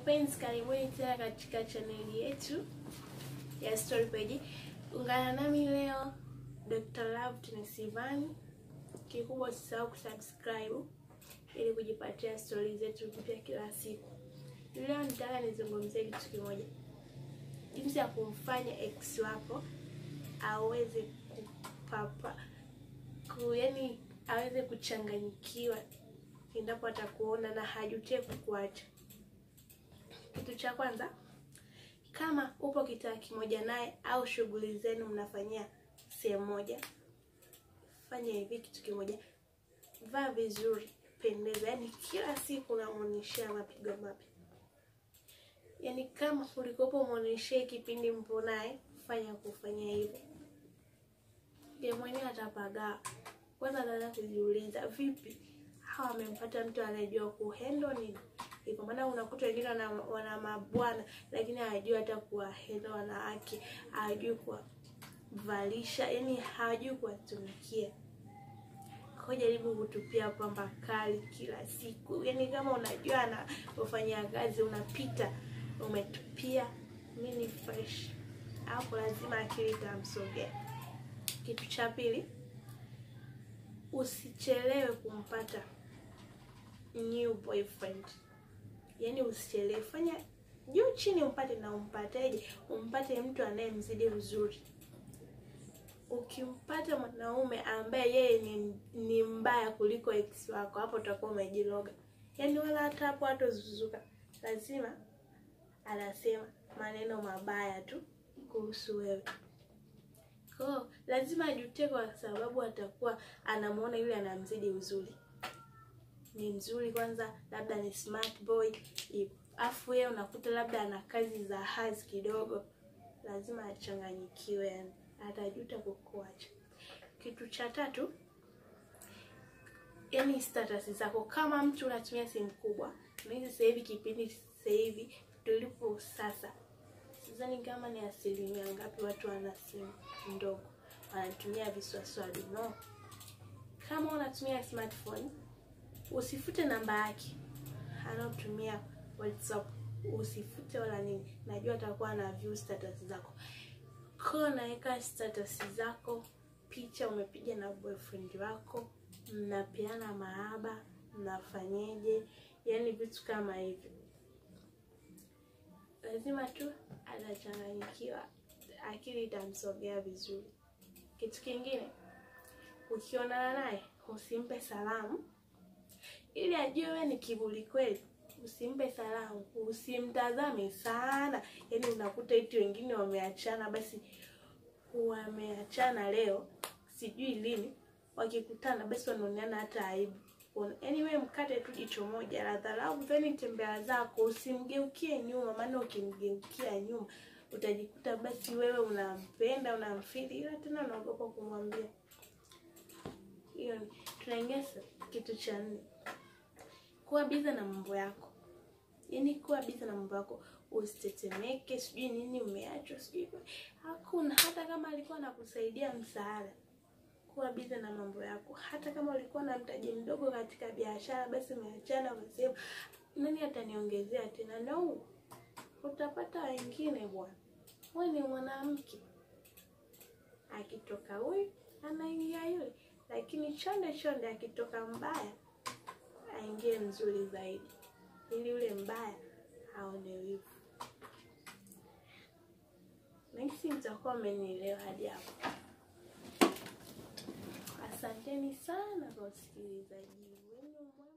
Wapenzi, karibuni tena katika chaneli yetu ya Story Page. Ungana nami leo Dr. Love Tunisivani. Kikubwa usisahau kusubscribe ili kujipatia stori zetu mpya kila siku. Leo nitaka nizungumzie kitu kimoja, jinsi ya kumfanya ex wako aweze kupapa ku, yani aweze kuchanganyikiwa endapo atakuona na hajutie kukuacha. Kitu cha kwanza, kama upo kitaa kimoja naye au shughuli zenu mnafanyia sehemu moja, fanya hivi kitu kimoja, vaa vizuri, pendeza, yaani kila siku unamuonyeshea mapigo mapya. Yaani kama ulikopo muonyeshee kipindi mpo naye, fanya kufanya hivyo, ye mwenyewe atapagaa. Kwanza anaanza kujiuliza, vipi hawa wamempata mtu anayejua kuhendo nini hivyo. Maana unakuta wengine wana, wana mabwana lakini hawajui hata kuwahendo wanawake, hawajui kuwavalisha, yani hawajui kuwatumikia. Kwa jaribu kutupia pamba kali kila siku, yani kama unajua anafanya kazi unapita umetupia mini fresh, hapo lazima akili itamsogea. Kitu cha pili, usichelewe kumpata new boyfriend. Yaani usichelewe, fanya juu chini umpate. Na umpateje? Umpate mtu anayemzidi uzuri. Ukimpata mwanaume ambaye yeye ni, ni mbaya kuliko ex wako, hapo utakuwa umejiloga. Yaani wala hata hapo hatozuzuka, lazima anasema maneno mabaya tu kuhusu wewe. Kwa lazima ajutie, kwa sababu atakuwa anamuona yule anamzidi uzuri ni mzuri kwanza, labda ni smart boy, afu yeye unakuta labda ana kazi za hazi kidogo, lazima achanganyikiwe, yani atajuta kukuacha. Kitu cha tatu, yani status zako. Kama mtu unatumia simu kubwa, na hizi sasa hivi kipindi sasa hivi tulipo sasa, sidhani kama ni asilimia ngapi watu wana simu ndogo wanatumia viswaswadi. No, kama unatumia smartphone usifute namba yake anaotumia WhatsApp, usifute wala nini. Najua atakuwa na view status zako, kwa naweka status zako, picha umepiga na boyfriend wako, mnapeana mahaba, mnafanyeje, yani vitu kama hivyo. Lazima tu atachanganyikiwa, akili itamsogea vizuri. Kitu kingine, ukionana naye usimpe salamu ili ajue wewe ni kiburi kweli. Usimpe salamu, usimtazame sana. Yaani unakuta eti wengine wameachana, basi wameachana leo, sijui lini, wakikutana basi wanaoneana hata aibu. Yaani wewe mkate tu jicho moja la dharau, then tembea zako, usimgeukie nyuma, maana ukimgeukia nyuma utajikuta basi wewe unampenda, unamfili, ila tena unaogopa kumwambia. Hiyo tunaingia kitu cha nne kuwa biza na mambo yako, yaani kuwa biza na mambo yako, usitetemeke, sijui nini umeachwa, sijui hakuna. Hata kama alikuwa anakusaidia msaada, kuwa biza na mambo yako. Hata kama ulikuwa na mtaji mdogo katika biashara, basi umeachana, umesema nani ataniongezea tena? No, utapata wengine bwana. Wewe ni mwanamke, akitoka huyu anaingia yule, lakini chonde chonde, akitoka mbaya aingie mzuri zaidi, ili yule mbaya aone wivu. Nahisi mtakuwa mmenielewa hadi hapo. Asanteni sana kwa usikilizaji wenu.